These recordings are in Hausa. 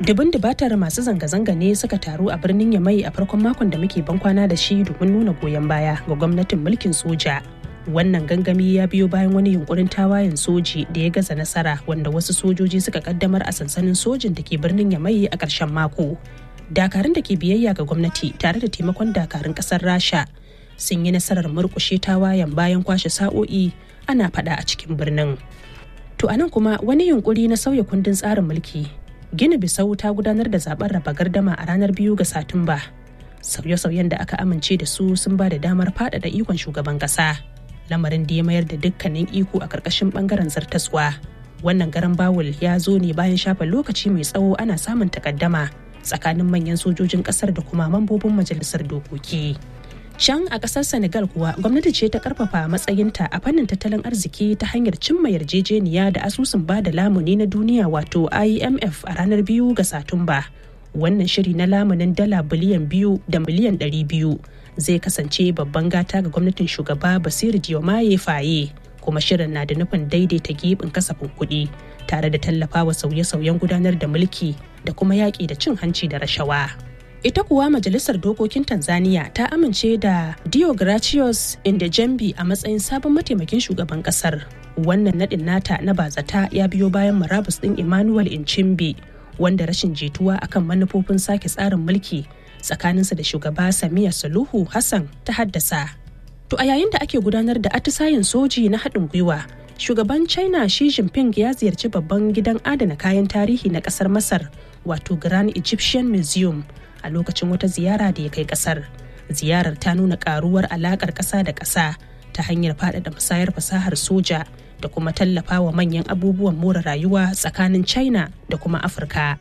dubin dubatar masu zanga-zanga ne suka taru a birnin yamai a farkon makon da muke bankwana da shi domin nuna goyon baya ga gwamnatin mulkin soja wannan gangami ya biyo bayan wani yunkurin tawayen soji da ya gaza nasara wanda wasu sojoji suka kaddamar a sansanin sojin da ke birnin yamai a ƙarshen mako dakarun da ke biyayya ga gwamnati tare da taimakon dakarun ƙasar rasha sun yi nasarar murƙushe tawayen bayan kwashe sa'o'i ana faɗa a cikin birnin to anan kuma wani yunkuri na sauya kundin tsarin mulki gini bisau ta gudanar da zaben raba gardama a ranar biyu ga satumba sauye-sauyen da aka amince da su sun ba da damar faɗaɗa ikon shugaban ƙasa lamarin da ya mayar da dukkanin iko a ƙarƙashin ɓangaren zartaswa wannan garan bawul ya zo ne bayan shafa lokaci mai tsawo ana samun takaddama tsakanin manyan sojojin ƙasar da kuma mambobin majalisar dokoki can a ƙasar senegal kuwa gwamnati ce ta karfafa matsayinta a fannin tattalin arziki ta hanyar cimma yarjejeniya da asusun ba da lamuni na duniya wato imf a ranar biyu ga satumba wannan shiri na lamunin dala biliyan biyu da miliyan ɗari biyu zai kasance babban gata ga gwamnatin shugaba basiru diomaye faye kuma shirin na da nufin daidaita gibin kasafin kuɗi tare da tallafawa sauye-sauyen gudanar da mulki da kuma yaƙi da cin hanci da rashawa ita kuwa majalisar dokokin tanzania ta amince da diogratius indejembi a matsayin sabon mataimakin shugaban kasar wannan naɗin nata na bazata ya biyo bayan marabus ɗin emmanuel inchimbi wanda rashin jituwa akan manufofin sake tsarin mulki tsakaninsa da shugaba Samiya Saluhu Hassan ta haddasa. To a yayin da ake gudanar da atisayen soji na haɗin gwiwa, shugaban China Xi Jinping ya ziyarci babban gidan adana kayan tarihi na ƙasar Masar, wato Grand Egyptian Museum, a lokacin wata ziyara da ya kai ƙasar. Ziyarar ta nuna ƙaruwar alaƙar ƙasa da ƙasa ta hanyar faɗaɗa musayar fasahar soja da kuma tallafa wa manyan abubuwan more rayuwa tsakanin China da kuma Afirka.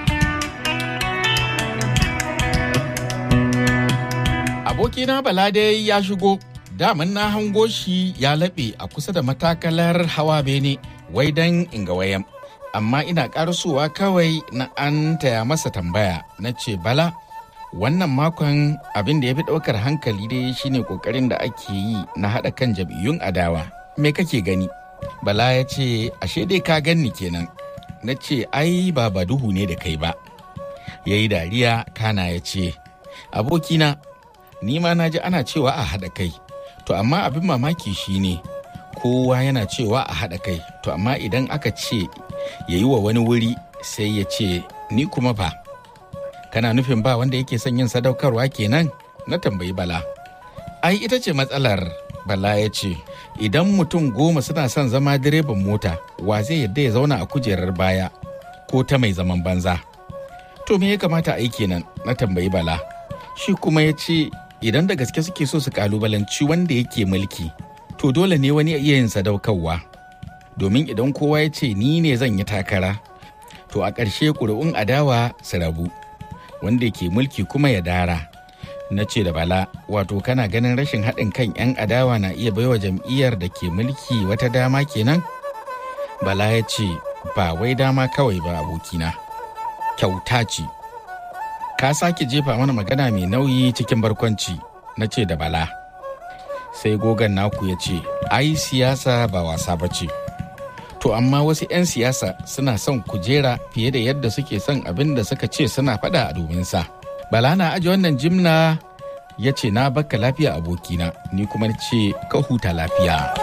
abokina bala dai ya shigo daman na hango shi ya laɓe a kusa da matakalar hawa bene wai dan inga wayan amma ina ƙarasowa kawai na an taya masa tambaya na ce bala wannan makon abin da ya fi ɗaukar hankali dai shine ƙoƙarin da ake yi na haɗa kan jam'iyyun adawa me kake gani bala ya ce ashe dai ka ganni kenan na ce ai ba ba duhu ne da kai ba ya yi dariya kana ya ce abokina ni ma na ji ana cewa a haɗa kai to amma abin mamaki shine kowa yana cewa a haɗa kai to amma idan aka ce ya yi wa wani wuri sai ya ce ni kuma fa kana nufin ba wanda yake son yin sadaukarwa kenan na tambayi bala ai ita ce matsalar bala ya ce idan mutum goma suna son zama direban mota wa zai yadda ya zauna a kujerar baya ko ta mai zaman banza to me ya kamata a yi kenan na tambayi bala shi kuma ya ce idan da gaske suke so su kalubalanci wanda yake mulki to dole ne wani iya yin sadaukarwa domin idan kowa ya ce ni ne zan yi takara to a ƙarshe ƙuri'un adawa su rabu wanda ke mulki kuma ya dara na ce da bala wato kana ganin rashin haɗin kan 'yan adawa na iya baiwa jam'iyyar da ke mulki wata dama kenan bala ya ce ba wai dama kawai ba abokina kyauta ce ka sake jefa mana magana mai nauyi cikin barkwanci na ce da bala sai gogan naku ya ce ai siyasa ba wasa ba ce to amma wasu 'yan siyasa suna son kujera fiye da yadda suke son abin da suka ce suna faɗa a domin sa bala na aji wannan jimla ya ce na baka lafiya abokina ni kuma ce ka huta lafiya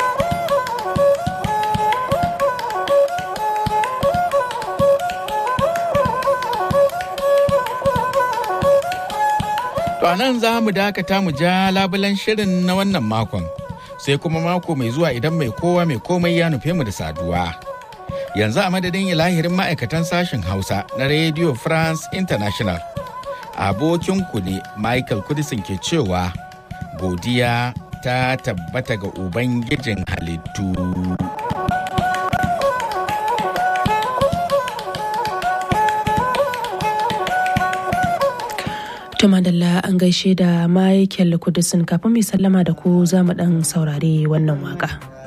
To a nan za mu dakata mu ja labulan shirin na wannan makon, sai kuma mako mai zuwa idan mai kowa mai komai ya nufe mu da saduwa. Yanzu a madadin lahirin ma'aikatan sashen Hausa na Radio France International. Abokin ku ne Michael Kudisin ke cewa godiya ta tabbata ga Ubangijin halittu. To madalla an gaishe da Michael Kudisin kafin mai sallama da ku za mu ɗan saurari wannan waka.